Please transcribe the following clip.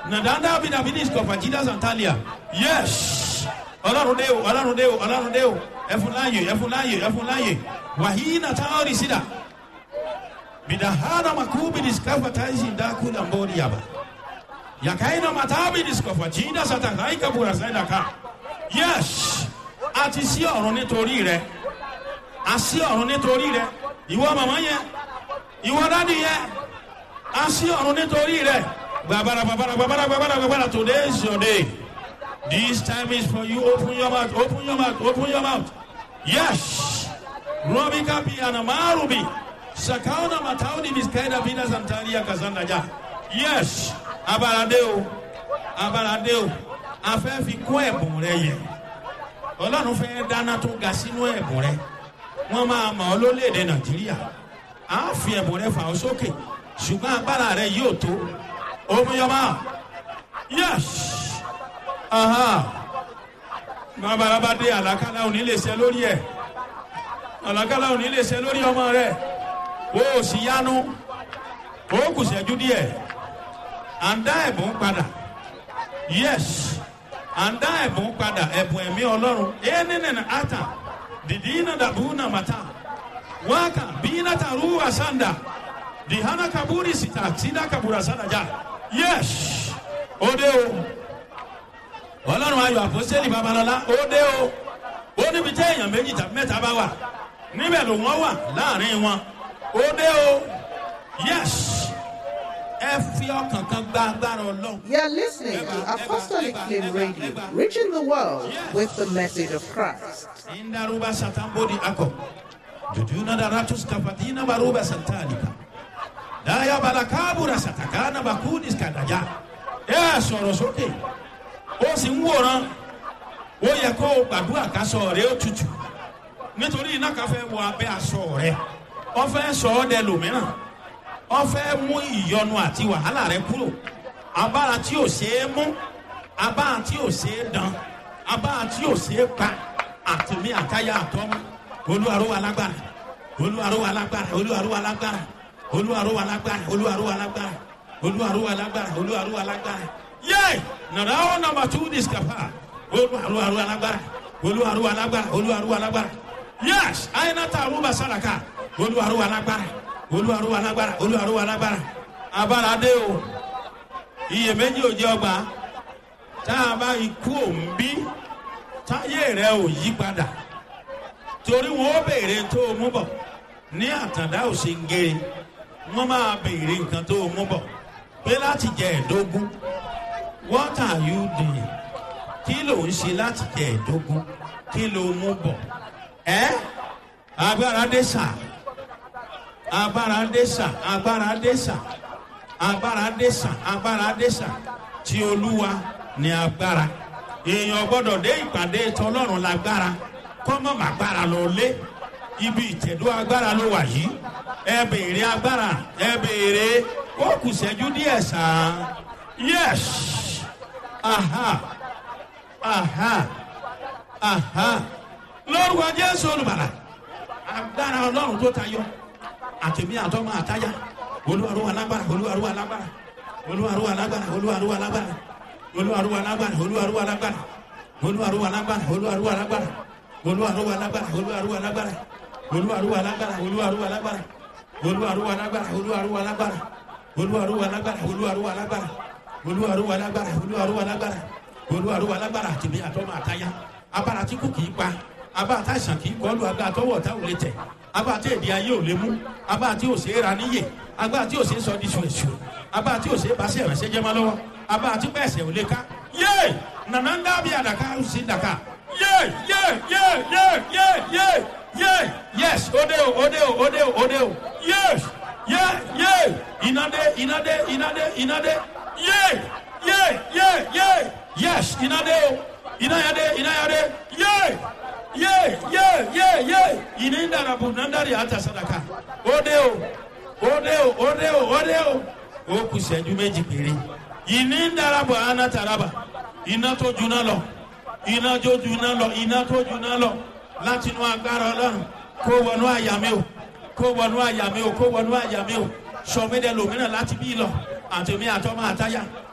nàdáńdá bìdàbìdì skọfà jídà santalia yes ọlọ́run dé o ọlọ́run dé o ọlọ́run dé o ẹfun láàyè ẹfun láàyè ẹfun láàyè wàhíì nàtàwọn rìsídà bidahana makubi diskafa taisi ndaku na mbori yaba yakaina matabi diskafa jinda satakaika burasaida ka yes àti sí ọ̀run nítorí rẹ a sí ọ̀run nítorí rẹ ìwọ màmá yẹn ìwọ dádì yẹn a sí ọ̀run nítorí rẹ gbàbàrà gbàbàrà gbàbàrà gbàbàrà gbàbàrà today is your day this time is for you open your mouth open your mouth open your mouth yes robi kapi anamarubi sakaona matauni miskaida bina santaria kazanda ja yes abalade o abalade o afẹ́ fi kún ẹ̀bùn rẹ yẹ ọlọ́run fẹ́ dáná tó ga sínú ẹ̀bùn rẹ wọ́n máa mọ̀ ọ́ lólèdè nàìjíríà á fi ẹ̀bùn rẹ fà ọ́ sókè ṣùgbọ́n agbára rẹ yóò tó omiyọba yes babalaba dé àlàkálà òní lè ṣe lórí ẹ̀ àlàkálà òní lè ṣe lórí ọmọ rẹ o ò sì yanu o kù sẹ́jú díẹ̀ à ń dá ẹ̀bùn padà yes à ń dá ẹ̀bùn padà ẹ̀bùn ẹ̀mí ọlọ́run ẹ̀ẹ́nìnìnà ata dìdí iná dàbú nà màtá wákà bí iná ta rú àsánda dìhánà kaburi sita sídà kabura sádàjà yes ó dé o ọlọ́run ayọ̀ àpọ́sẹ́lì babalọ́lá ó dé o ó níbi tẹ́ èèyàn méjì tàbí mẹ́ta bá wà níbẹ̀ ló wọ́n wà láàrin wọn ó dé o yes ẹ fi ọkàn kan gba agbára ọlọ́run. You're listening to Apostolic Flame Radio, reaching the world with the message of Christ. Indaruba satambodi ako. Jujuna daratus kafatina baruba santalika. Daya balakabura satakana bakudis kadaja. Ẹ sọ̀rọ̀ sókè. Ó sì ń wòran. Ó yẹ kó o gbàdúrà ká sọ rẹ̀ ó tutù. Nítorí iná kan fẹ́ wọ abẹ́ aṣọ rẹ̀. Wọ́n fẹ́ sọ ọ́ dẹ lòmíràn. Wọ́n fẹ́ mú ìyọnu àti wàhálà rẹ̀ kúrò. Abára tí ò ṣeé mú. Abára tí ò ṣeé dán. Abára tí ò ṣeé pa àtúnmí àtayá àtọ́mú olúwarúwa lágbára olúwarúwa lágbára olúwarúwa lágbára olúwarúwa lágbára olúwarúwa lágbára olúwarúwa lágbára olúwarúwa lágbára yé nàrà ó nàmbà tú discapa olúwarúwa lágbára olúwarúwa lágbára olúwarúwa lágbára yés àyínátà àrùbà sàràkà olúwarúwa lágbára olúwarúwa lágbára olúwarúwa lágbára abáradé o iyèméjì òjì ọgbà tá a bá ikú òǹbí táyé rẹ ò yí padà torí wọn ó béèrè tó o mú bọ ní àtàndá ò ṣe ń gé wọn máa béèrè nǹkan tó o mú bọ pé láti jẹ ẹdógún what are you doing kí ló ń ṣe láti jẹ ẹdógún kí ló mú bọ ẹ agbára dé sà agbára dé sà agbára dé sà agbára dé sà agbára dé sà tí olúwa ní agbára èèyàn gbọ́dọ̀ dé ìpàdé tọlọ́run lágbára kọ́mọ́ màgbára lọ lé ibi ìtẹ̀dó agbára ló wà yìí ẹ béèrè agbára ẹ béèrè ó kù sẹ́jú díẹ̀ sàn yes aha aha aha lórúkọ jésù olùbàlà agbára ọlọ́run tó tayọ àtẹ̀mí àtọ́mọ àtáyà olúwarúwa lágbára olúwarúwa lágbára olúwarúwa lágbára olúwarúwa lágbára olúwarúwa lágbára olúwarúwa lágbára olúwarúwa lágbára olúwarúwa lágbára olúwarúwa lágbára olúwarúwa lágbára olúwarúwa lágbára olúwarúwa lágbára olúwarúwa lágbára olúwarúwa lágbára olúwarúwa lágbára olúwarúwa lágbára olúwarúwa lágbára olúwarúwa lágbára olúwarúwa lágbára àtìmí àtọmọ àtayá abára tí kò kì í pa abá àtàṣàn kì í kọlu agbá àtọwọ ọtá ò lè tẹ abá àti èdè ayé ò lè mú abá àti òsè ra níyè abá àti òsè sọ di ṣùṣù abá àti òsè basẹ ìrẹsẹ jẹmọ lọwọ abá àti pẹsẹ ò lè ká yé nana ń dábì àdàkà ó sì dàkà yé yé yé yé yé yé yé yes òde o òde o òde o òde o yes yé yé ìnàdé ìnàdé ìnàdé ìnàdé yé yé yé yé yes ìnàdé o ìnàyàdé ìnàyàdé yé yé yé yé yé ìní dàrabù nàndàrí àtà sadaka òde o òde o òde o òde o ó kù sẹ́jú méjì péré ìní dàrabù àná taraba iná tó juná lọ iná tó juná lọ iná tó juná lọ láti inú agbára ọlọ́run kó wọnú àyà mi o kó wọnú àyà mi o kó wọnú àyà mi o sọmídẹ lòmínà láti bí lọ àtẹmí àtọmọ àtayà